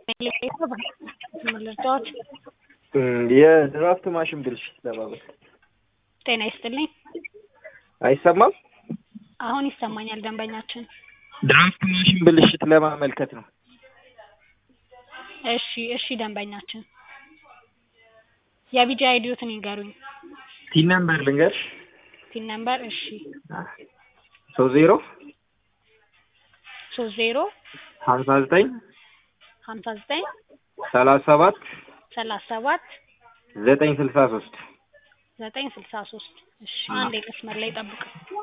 መረጃዎች የድራፍት ማሽን ብልሽት ለማለት ጤና ይስጥልኝ። አይሰማም? አሁን ይሰማኛል። ደንበኛችን ድራፍት ማሽን ብልሽት ለማመልከት ነው። እሺ እሺ፣ ደንበኛችን የቢጂ አይዲዮትን ይንገሩኝ። ቲን ነምበር ልንገርሽ። ቲን ነምበር እሺ፣ ሶስት ዜሮ ሶስት ዜሮ ሀምሳ ዘጠኝ ሀምሳ ዘጠኝ ሰላሳ ሰባት ሰላሳ ሰባት ዘጠኝ ስልሳ ሶስት ዘጠኝ ስልሳ ሶስት እሺ፣ አንድ መስመር ላይ ጠብቅ።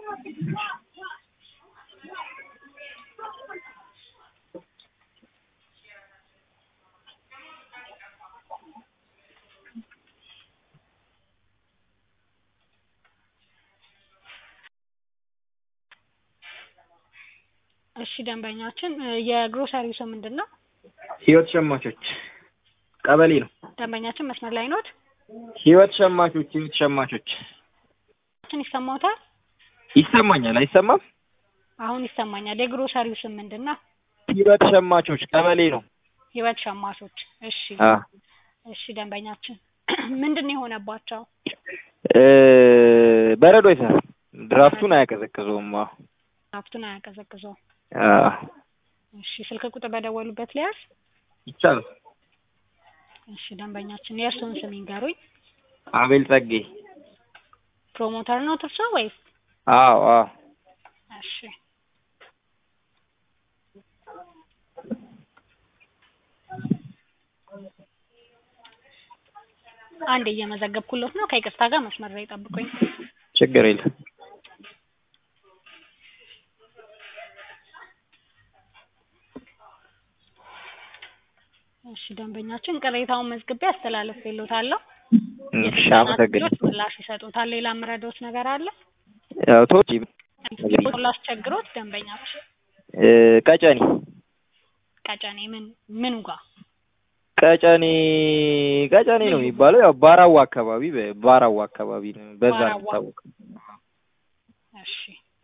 እሺ ደንበኛችን የግሮሰሪው ስም ምንድን ነው? ህይወት ሸማቾች ቀበሌ ነው። ደንበኛችን መስመር ላይ ኖት? ህይወት ሸማቾች ህይወት ሸማቾች ችን ይሰማዎታል? ይሰማኛል። አይሰማም? አሁን ይሰማኛል። የግሮሰሪው ስም ምንድን ነው? ህይወት ሸማቾች ቀበሌ ነው። ህይወት ሸማቾች። እሺ አ እሺ ደንበኛችን ምንድን ነው የሆነባቸው? እ በረዶ አይሰራም። ድራፍቱን አያቀዘቅዘውም። አዎ ሀብቱን አያቀዘቅዘው። አ እሺ ስልክ ቁጥር በደወሉበት ሊያዝ? ይቻላል። እሺ ደንበኛችን የእርስዎን ስም ይንገሩኝ። አቤል ጸጌ። ፕሮሞተር ነው እርሶ ወይስ? አዎ አዎ እሺ አንድ እየመዘገብኩሎት ነው። ከይቅርታ ጋር መስመር ላይ ጠብቁኝ። ችግር የለም። እሺ ደንበኛችን ቅሬታውን መዝግቤ አስተላልፌልዎታለሁ። እሺ አመሰግናለሁ። ምላሽ ይሰጡታል። ሌላ የምረዳዎት ነገር አለ? ያው ቶች ላስቸግሮት ደንበኛችን እ ቀጨኔ ቀጨኔ ምን ምኑ ጋር ቀጨኔ ቀጨኔ ነው የሚባለው። ያው ባራዋ አካባቢ ባራዋ አካባቢ ነው በዛ ነው ባራዋ። የሚታወቀው። እሺ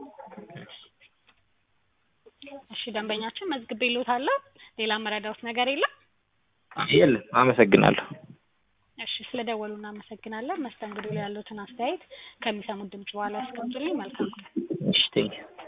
እሺ ደንበኛችን መዝግቤልዎታለሁ። ሌላ የምረዳዎት ነገር የለም? የለም። አመሰግናለሁ። እሺ ስለደወሉ እናመሰግናለን። መስተንግዶ ላይ ያሉትን አስተያየት ከሚሰሙት ድምጽ በኋላ ያስቀምጡልኝ። መልካም ቀን። እሺ ቴንኪው